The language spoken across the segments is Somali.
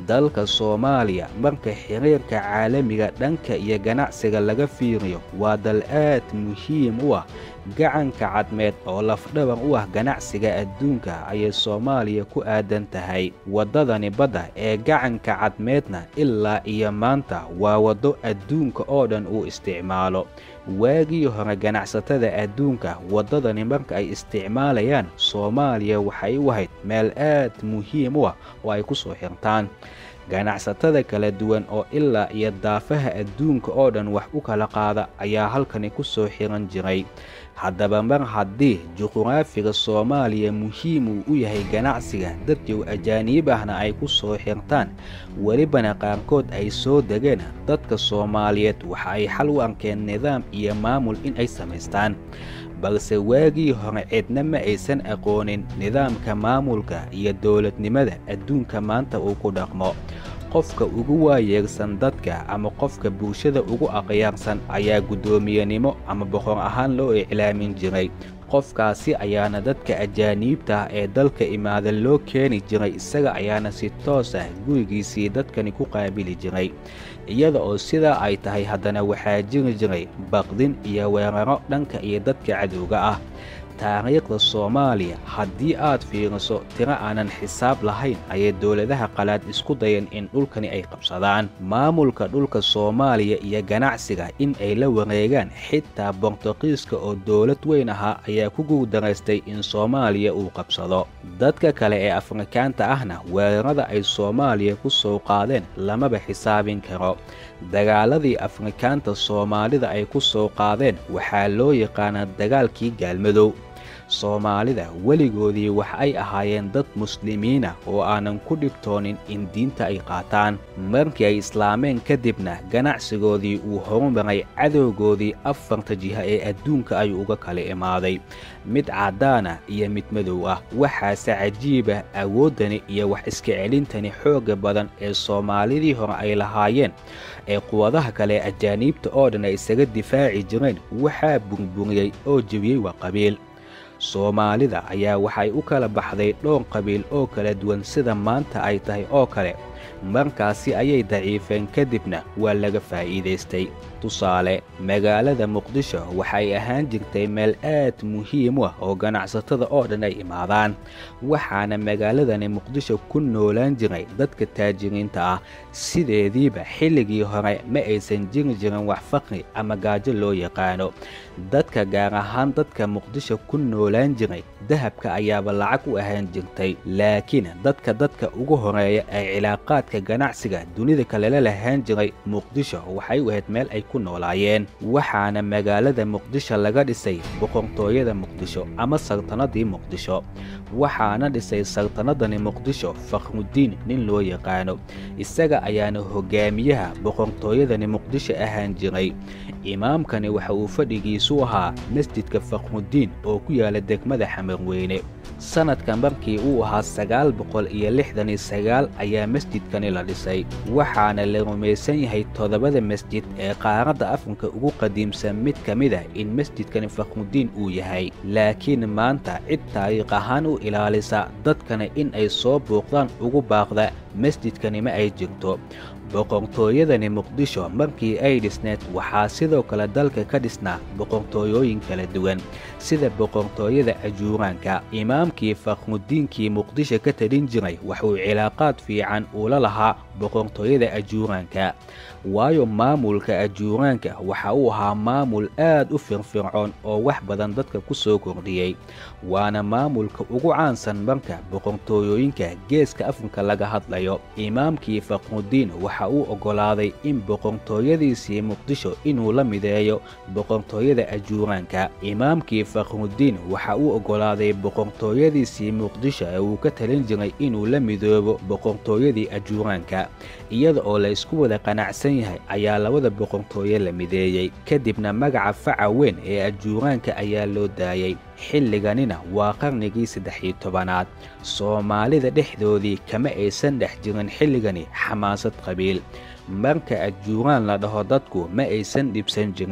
dalka soomaaliya marka xiriirka caalamiga dhanka iyo ganacsiga laga fiiriyo waa dal aad muhiim u ah gacanka cadmeed oo lafdhabar u ah ganacsiga adduunka ayay soomaaliya ku aadan tahay waddadani badda ee gacanka cadmeedna ilaa iyo maanta waa waddo adduunka oo dhan uu isticmaalo waagii hore ganacsatada adduunka waddadani marka ay isticmaalayaan soomaaliya waxay u ahayd meel aad muhiim u ah oo ay ku soo xirtaan ganacsatada kala duwan oo ilaa iyo daafaha adduunka oo dhan wax u kala qaada ayaa halkani ku soo xiran jiray haddaba mar haddii juquraafiga soomaaliya muhiim uu u yahay ganacsiga dadyow ajaaniib ahna ay ku soo xirtaan welibana qaarkood ay soo degeen dadka soomaaliyeed waxa ay xal u arkeen nidaam iyo maamul in ay samaystaan balse waagii hore cidna ma aysan aqoonin nidaamka maamulka iyo dowladnimada adduunka maanta uu ku dhaqmo qofka ugu waayeegsan dadka ama qofka bulshada ugu aqyaarsan ayaa guddoomiyenimo ama boqor ahaan loo iclaamin jiray qofkaasi ayaana dadka ajaaniibta ah ee dalka imaada loo keeni jiray isaga ayaana si toos ah gurigiisii dadkani ku qaabili jiray iyada oo sidaa ay tahay haddana waxaa jiri jiray baqdin iyo weeraro dhanka iyo dadka cadowga ah taariikhda soomaaliya haddii aad fiiriso tiro aanan xisaab lahayn ayay dowladaha qalaad isku dayeen in dhulkani ay qabsadaan maamulka dhulka soomaaliya iyo ganacsiga in ay la wareegaan xitaa bortuqiiska oo dowlad weyn ahaa ayaa ku guurdaraystay in soomaaliya uu qabsado dadka kale ee afrikaanta ahna weerarada ay soomaaliya ku soo qaadeen lamaba xisaabin karo dagaaladii afrikaanta soomaalida ay ku soo qaadeen waxaa loo yaqaanaa dagaalkii gaalmadow soomaalida weligoodii wax ay ahaayeen dad muslimiina oo aanan ku dhibtoonin in diinta ay qaataan markii ay islaameen kadibna ganacsigoodii uu horumaray cadowgoodii afarta jiha ee adduunka ayuu uga kala imaaday mid caddaana iyo mid madow ah waxaase cajiibah awooddani iyo wax iska celintani xoogga badan ee soomaalidii hore ay lahaayeen ee quwadaha kale ajaaniibta oo dhan ay isaga difaaci jireen waxaa burburiyey oo jebiyey waa qabiil soomaalida ayaa waxay u kala baxday dhowr qabiil oo kala duwan sida maanta ay tahay oo kale markaasi ayay daciifeen kadibna waa laga faa'iidaystay tusaale magaalada muqdisho waxay ahaan jirtay meel aad muhiim u ah oo ganacsatada oo dhan ay imaadaan waxaana magaaladani muqdisho ku noolaan jiray dadka taajiriinta ah sideediiba xilligii hore ma aysan jiri jirin wax faqri ama gaajo loo yaqaano dadka gaar ahaan dadka muqdisho ku noolaan jiray dahabka ayaaba lacag u ahaan jirtay laakiin dadka dadka ugu horeeya ee cilaaqaadka ganacsiga dunida kalela lahaan jiray muqdisho waxay u ahayd meel ay ku noolaayeen waxaana magaalada muqdisho laga dhisay boqortooyada muqdisho ama sartanadii muqdisho waxaana dhisay sartanadani muqdisho fakhrudiin nin loo yaqaano isaga ayaana hogaamiyaha boqortooyadani muqdisho ahaan jiray imaamkani waxa uu fadhigiisu ahaa masjidka fakhrudiin oo ku yaala degmada xamarweyne sanadka markii uu ahaa sagaal boqol iyo lixdan iyo sagaal ayaa masjidkani la dhisay waxaana la rumaysan yahay toddobada masjid ee qaaradda afrika ugu qadiimsan mid ka mid ah in masjidkani fakhrudiin uu yahay laakiin maanta cid taariikh ahaan u ilaalisa dadkana in ay soo booqdaan ugu baaqda masjidkani ma ay jirto boqortooyadani muqdisho markii ay dhisneed waxaa sidoo kale dalka ka dhisnaa boqortooyooyin kala duwan sida boqortooyada ajuuraanka imaamkii fakhrudiinkii muqdisho ka talin jiray waxuu cilaaqaad fiican uula lahaa boqortooyada ajuuraanka waayo maamulka ajuuraanka waxa uu ahaa maamul aad u firfircoon oo wax badan dadka ku soo kordhiyey waana maamulka ugu caansan marka boqortooyooyinka geeska afrika laga hadlayo imaamkii fakhrudiin waxa uu oggolaaday in boqortooyadiisii muqdisho inuu la mideeyo boqortooyada ajuuraanka imaamkii fakhrudiin waxa uu oggolaaday boqortooyadiisii muqdisho ee uu ka talin jiray inuu la midoobo boqortooyadii ajuuraanka iyada oo la isku wada qanacsan yahay ayaa labada boqortooye la mideeyey kadibna magaca faca weyn ee ajuuraanka ayaa loo daayey xilliganina waa qarnigii saddex iyo tobanaad soomaalida dhexdoodii kama aysan dhex jirin xilligani xamaasad qabiil marka ajuuraan la dhaho dadku ma aysan dhibsan jirin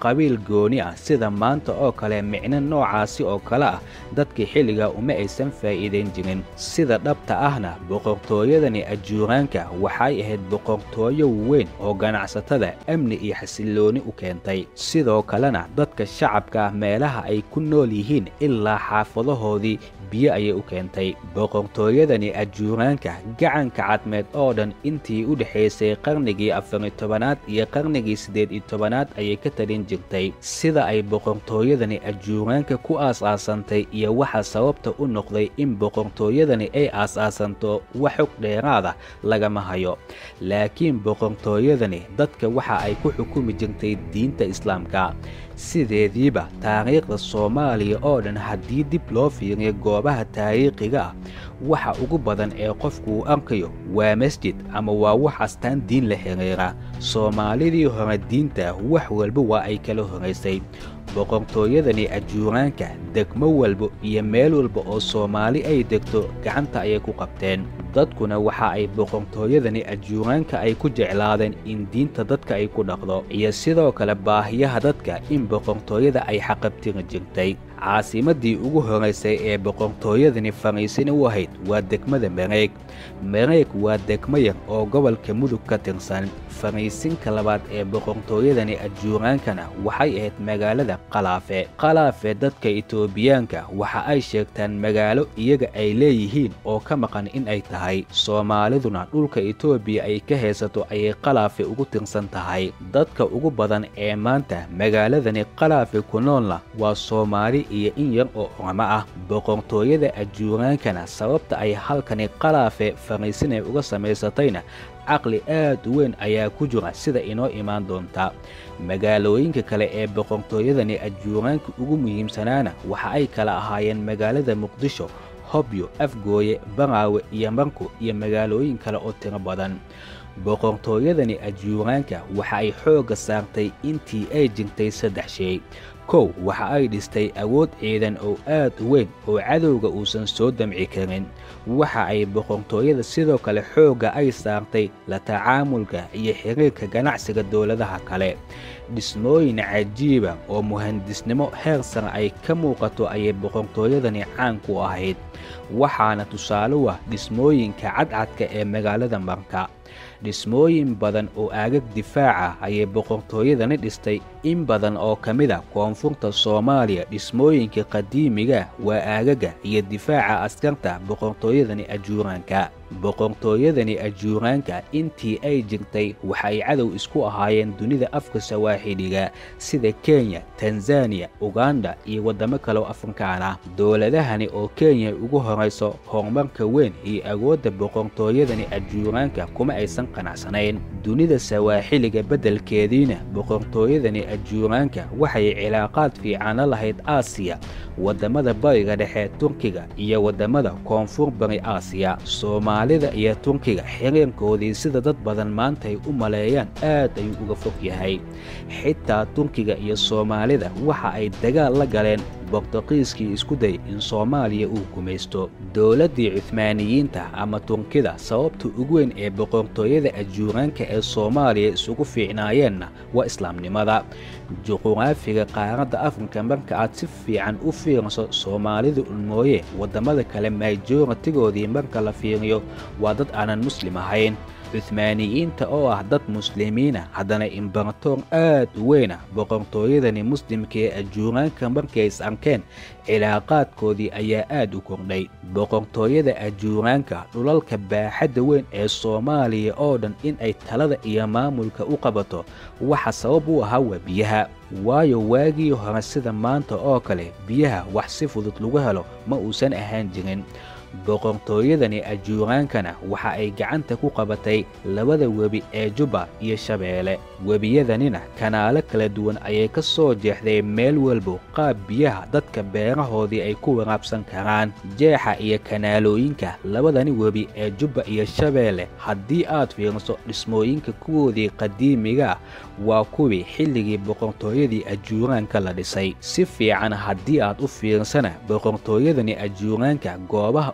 qabiil gooni ah sida maanta oo kale micno noocaasi oo kale ah dadkii xilligaa uma aysan faa'iidayn jirin sida dhabta ahna boqortooyadani ajuuraanka waxay ahayd boqortooyo weyn oo ganacsatada amni iyo xasillooni u keentay sidoo kalena dadka shacabka ah meelaha ay ku nool yihiin ilaa xaafadahoodii biyo ayay u keentay boqortooyadani ajuuraanka gacanka cadmeed oo dhan intii u dhexaysay qarnigii afari tobanaad iyo qarnigii siddeed iyo tobanaad ayay ka talin jirtay sida ay boqortooyadani ajuuraanka ku aas-aasantay iyo waxa sababta u noqday in boqortooyadani ay aas-aasanto wax xog dheeraada lagama hayo laakiin boqortooyadani dadka waxa ay ku xukumi jirtay diinta islaamka sideediiba taariikhda soomaaliya oo dhan haddii dib loo fiiriyo goobaha taariikhiga ah waxa ugu badan ee qofku uu arkayo waa masjid ama waa wax astaan diin la xiriira soomaalidii hore diinta wax walba waa ay kala horaysay boqortooyadani ajuuraanka degmo walba iyo meel walba oo soomaali ay degto gacanta ayay ku qabteen dadkuna waxa ay boqortooyadani ajuuraanka ay ku jeclaadeen in diinta dadka ay ku dhaqdo iyo sidoo kale baahiyaha dadka in boqortooyada ay xaqabtiri jirtay caasimadii ugu horaysay ee boqortooyadani fariisina u ahayd waa degmada mareeg mareeg waa degmo yar oo gobolka mudug ka tirsan fariisinka labaad ee boqortooyadani ajuuraankana waxay ahayd magaalada qalaafe qalaafe dadka itoobiyaanka waxa ay sheegtaan magaalo iyaga ay leeyihiin oo ka maqan in ay tahay soomaaliduna dhulka itoobiya ay ka haysato ayay qalaafe ugu tirsan tahay dadka ugu badan ee maanta magaaladani qalaafe ku noolna waa soomaali iyo in yar oo oramo ah boqortooyada ajuuraankana sababta ay halkani qalaafe fariisinay uga samaysatayna caqli aad u weyn ayaa ku jira sida inoo imaan doonta magaalooyinka kale ee boqortooyadani ajuuraanka ugu muhiimsanaana waxa ay kala ahaayeen magaalada muqdisho hobyo afgooye baraawe iyo marku iyo magaalooyin kale oo tiro badan boqortooyadani ajuuraanka waxa ay xoogga saartay intii ay jirtay saddex shay kow waxa ay dhistay awood ciidan oo aad u weyn oo cadowga uusan soo damci karin waxa ay boqortooyada sidoo kale xoogga ay saartay la tacaamulka iyo xiriirka ganacsiga dowladaha kale dhismooyin cajiiba oo muhandisnimo heer sare ay ka muuqato ayay boqortooyadani caan ku ahayd waxaana tusaale u ah dhismooyinka cadcadka ee magaalada marka dhismooyin badan oo aagag difaaca ayay boqortooyadani dhistay in badan oo ka mid a koonfurta soomaaliya dhismooyinka qadiimiga waa aagaga iyo difaaca askarta boqortooyadani ajuuraanka boqortooyadani ajuuraanka intii ay jirtay waxay cadow isku ahaayeen dunida afka sawaaxiliga sida kenya tanzaniya uganda iyo waddamo kaleo afrikaan ah dowladahani oo kenya ugu horayso horumarka weyn iyo awoodda boqortooyadani ajuuraanka kuma aysan qanacsanayn dunida sawaaxiliga beddelkeediina boqortooyadani ajuuraanka waxay cilaaqaad fiicana lahayd aasiya waddamada bariga dhexe turkiga iyo waddamada koonfur bari aasiya soomaalida iyo turkiga xiriirkoodii sida dad badan maanta ay u maleeyaan aad ayuu uga fog yahay xitaa turkiga iyo soomaalida waxa ay dagaal la galeen bortuqiiskii isku day in soomaaliya uu gumaysto dowladdii cuhmaaniyiinta ama turkida sababta ugu weyn ee boqortooyada ajuuraanka ee soomaaliya isugu fiicnaayeenna waa islaamnimada juquraafiga qaaradda afrika marka aad si fiican u fiiriso soomaalida un mooye waddamada kale majoratigoodii marka la fiiriyo waa dad aanan muslim ahayn cuhmaaniyiinta oo ah dad muslimiina haddana imbaratoor aad u weyna boqortooyadani muslimka ee ajuuraanka markay is arkeen cilaaqaadkoodii ayaa aad u kordhay boqortooyada ajuuraanka dhulalka baaxadda weyn ee soomaaliya oo dhan in ay talada iyo maamulka u qabato waxa sabab u ahaa waa biyaha waayo waagii hore sida maanta oo kale biyaha wax si fudud lagu helo ma uusan ahaan jirin boqortooyadani ajuuraankana waxa ay gacanta ku qabatay labada webi ee jubba iyo shabeelle webiyadanina kanaalo kala duwan ayay ka soo jeexday meel walbo qaab biyaha dadka beerahoodii ay ku waraabsan karaan jeexa iyo kanaalooyinka labadani webi ee jubba iyo shabeelle haddii aad fiiriso dhismooyinka kuwoodii qadiimiga waa kuwii xilligii boqortooyadii ajuuraanka la dhisay si fiican haddii aad u fiirsana boqortooyadani ajuuraanka goobaha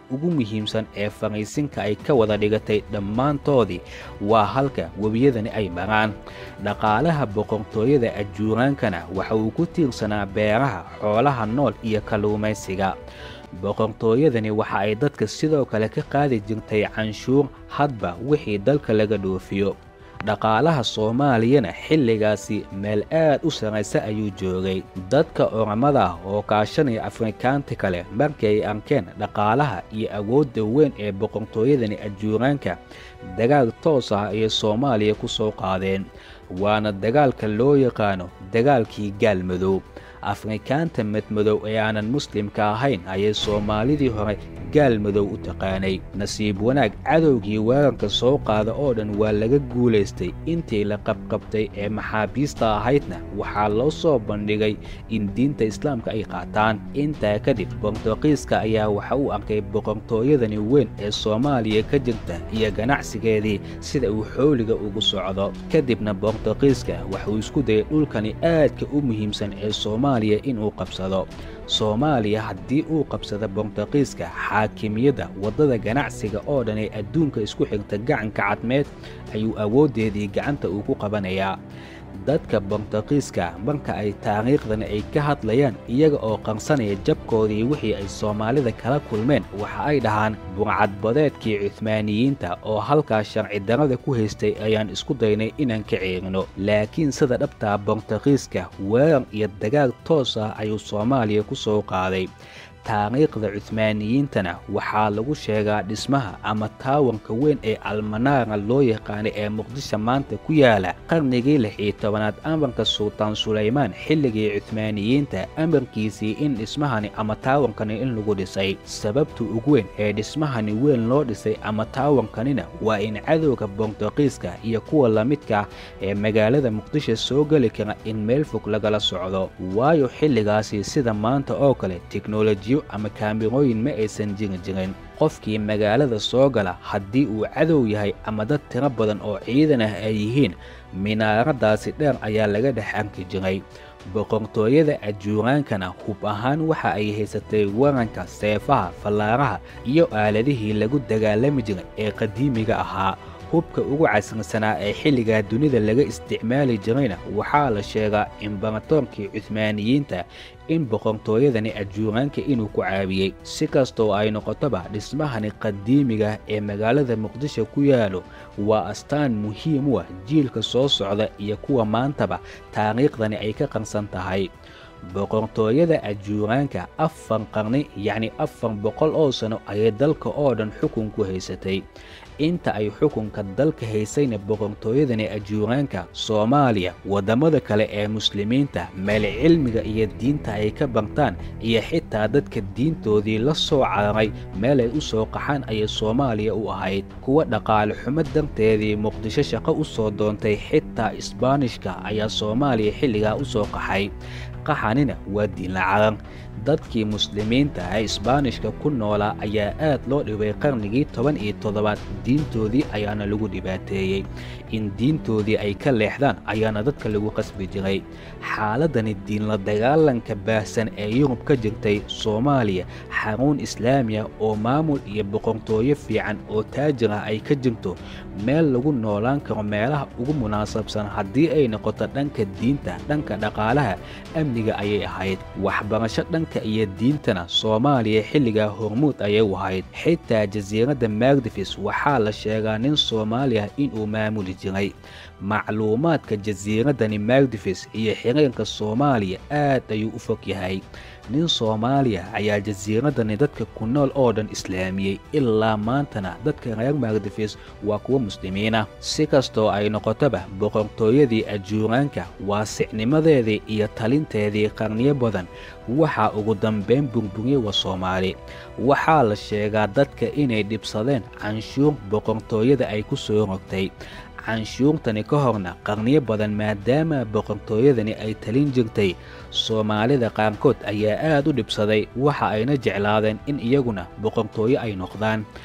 ugu muhiimsan ee fariisinka ay ka wada dhigatay dhammaantoodii waa halka webiyadani ay maraan dhaqaalaha boqortooyada ajuuraankana waxa uu ku tiirsanaa beeraha xoolaha nool iyo kalluumaysiga boqortooyadani waxa ay dadka sidoo kale ka qaadi jirtay canshuur hadba wixii dalka laga dhoofiyo dhaqaalaha soomaaliyana xilligaasi meel aad u sarraysa ayuu joogay dadka oramada ah oo kaashanaya afrikaanti kale markii ay arkeen dhaqaalaha iyo awoodda weyn ee boqortooyadani ajuuraanka dagaal toos ah ayay soomaaliya ku soo qaadeen waana dagaalka loo yaqaano dagaalkii gaalmadow afrikaanta madmadow ee aanan muslimka ahayn ayay soomaalidii hore gaal madow u taqaanay nasiib wanaag cadowgii weerarka soo qaada oo dhan waa laga guulaystay intii la qabqabtay ee maxaabiista ahaydna waxaa loo soo bandhigay in diinta islaamka ay qaataan intaa kadib bortuqiiska ayaa waxa uu arkay boqortooyadani weyn ee soomaaliya ka jirta iyo ganacsigeedii sida uu xooliga ugu socdo kadibna bortuqiiska waxauu isku dayay dhulkani aadka u muhiimsan ee soomaaliya inuu qabsado soomaaliya haddii uu qabsado bortuqiiska xaakimiyadda waddada ganacsiga oo dhan ee adduunka isku xigta gacanka cadmeed ayuu awooddeedii gacanta uu ku qabanayaa dadka bortuqiiska marka ay taariikhdani ay ka hadlayaan iyaga oo qarsanaya jabkoodii wixii ay soomaalida kala kulmeen waxa ay dhahaan burcadbadeedkii cuhmaaniyiinta oo halkaa sharci darada ku haystay ayaan isku daynay inaan ka ceerino laakiin sida dhabtaa bortuqiiska weerar iyo dagaal toos ah ayuu soomaaliya ku soo qaaday taariikhda cuhmaaniyiintana waxaa lagu sheegaa dhismaha ama taawanka weyn ee almanaara loo yaqaanay ee muqdisho maanta ku yaala qarnigii lix iyo tobanaad amarka sultaan sulaymaan xilligii cuhmaaniyiinta amarkiisii in dhismahani ama taawankani in lagu dhisay sababta ugu weyn ee dhismahani weyn loo dhisay ama taawankanina waa in cadowga bortuqiiska iyo kuwa lamidka ah ee magaalada muqdisho soo geli kara in meel fog lagala socdo waayo xilligaasi sida maanta oo kale teknolojiyo ama kaamirooyin ma aysan jiri jirin qofkii magaalada soo gala haddii uu cadow yahay ama dad tiro badan oo ciidan ah ay yihiin minaaradaasi dheer ayaa laga dhex arki jiray boqortooyada ajuuraankana hub ahaan waxa ay haysatay waranka seefaha fallaaraha iyo aaladihii lagu dagaalami jiray ee qadiimiga ahaa hubka ugu casrisanaa ee xilligaa dunida laga isticmaali jirayna waxaa la sheegaa imbaratorkii cuhmaaniyiinta in boqortooyadani ajuuraanka inuu ku caawiyey si kastoo ay noqotoba dhismahani qadiimiga ee magaalada muqdisho ku yaalo waa astaan muhiim u ah jiilka soo socda iyo kuwa maantaba taariikhdani ay ka qarsan tahay boqortooyada ajuuraanka afar qarni yacni afar boqol oo sano ayay dalka oo dhan xukun ku haysatay inta ay xukunka dalka haysayna boqortooyadani ajuuraanka soomaaliya waddamada kale ee muslimiinta meel cilmiga iyo diinta ay ka bartaan iyo xitaa dadka diintoodii la soo cararay meel ay u soo qaxaan ayay soomaaliya u ahayd kuwa dhaqaale xumo darteedii muqdisho shaqo u soo doontay xitaa isbaanishka ayaa soomaaliya xilligaa u soo qaxay qaxanina waa diinla caran dadkii muslimiinta ee isbaanishka ku noolaa ayaa aad loo dhibay qarnigii toban iyo toddobaad diintoodii ayaana lagu dhibaateeyey in diintoodii ay ka leexdaan ayaana dadka lagu qasbi jiray xaaladani diinla dagaalanka baahsan ee yurub ka jirtay soomaaliya xaruun islaamiya oo maamul iyo boqortooyo fiican oo taajir ah ay ka jirto meel lagu noolaan karo meelaha ugu munaasabsan haddii ay noqoto dhanka diinta dhanka dhaqaalaha amniga ayay ahayd waxbarasho dhanka iyo diintana soomaaliya xilligaa hormuud ayay u ahayd xitaa jasiiradda magdifis waxaa la sheegaa nin soomaali ah inuu maamuli jiray macluumaadka jasiiraddani magdifis iyo xiriirka soomaaliya aad ayuu u fog yahay nin soomaaliya ayaa jasiiraddani dadka ku nool oo dhan islaamiyey ilaa maantana dadka reer magdifis waa kuwa muslimiinah si kastoo ay noqotoba boqortooyadii ajuuraanka waasicnimadeedii iyo talinteedii qarniyo badan waxaa ugu dambayn burburiyey waa soomaali waxaa la sheegaa dadka inay dhibsadeen canshuur boqortooyada ay ku soo rogtay canshuurtani ka horna qarniyo badan maadaama boqortooyadani ay talin jirtay soomaalida qaarkood ayaa aad u dhibsaday waxa ayna jeclaadeen in iyaguna boqortooyo ay noqdaan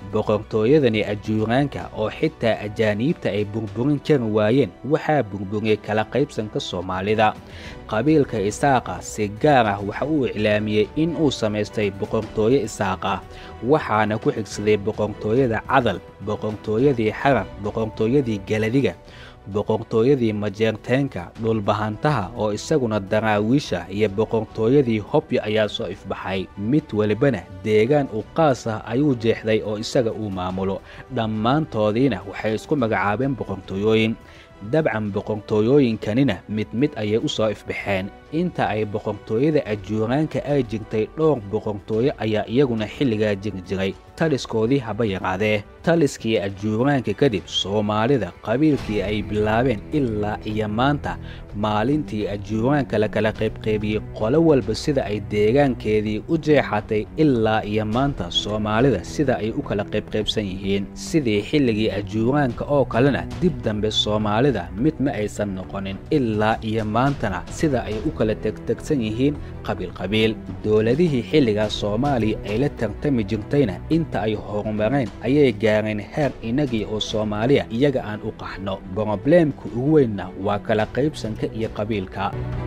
boqortooyadani ajuuraanka oo xitaa ajaaniibta ay burburin kari waayeen waxaa burburiyey kala qaybsanka soomaalida qabiilka isaaqa si gaar ah waxa uu iclaamiyey in uu samaystay boqortooyo isaaq ah waxaana ku xigsaday boqortooyada cadal boqortooyadii xarar boqortooyadii galadiga boqortooyadii majeerteenka dhulbahantaha oo isaguna daraawiisha iyo boqortooyadii hobyo ayaa soo ifbaxay mid welibana deegaan u qaas ah ayuu jeexday oo isaga uu maamulo dhammaantoodiina waxay isku magacaabeen boqortooyooyin dabcan boqortooyooyinkanina mid mid ayay u soo ifbaxeen inta ay boqortooyada ajuuraanka ay jirtay dhowr boqortooyo ayaa iyaguna xilligaa jiri jiray taliskoodii haba yaraadee taliskii ajuuraanka kadib soomaalida qabiilkii ay bilaabeen ilaa iyo maanta maalintii ajuuraanka la kala qaybqaybiyey qolo walba sida ay deegaankeedii u jeexatay ilaa iyo maanta soomaalida sida ay u kala qaybqaybsan yihiin sidii xilligii ajuuraanka oo kalena dib dambe soomaalida mid ma aysan noqonin ilaa iyo maantana sida ay u kala tegtegsan yihiin qabiilqabiil dowladihii xilligaas soomaaliya ay la tartami jirtayna inta ay horumareen ayay gaareen heer inagii oo soomaaliya iyaga aan u qaxno brobleemka ugu weynna waa kala qaybsanka iyo qabiilka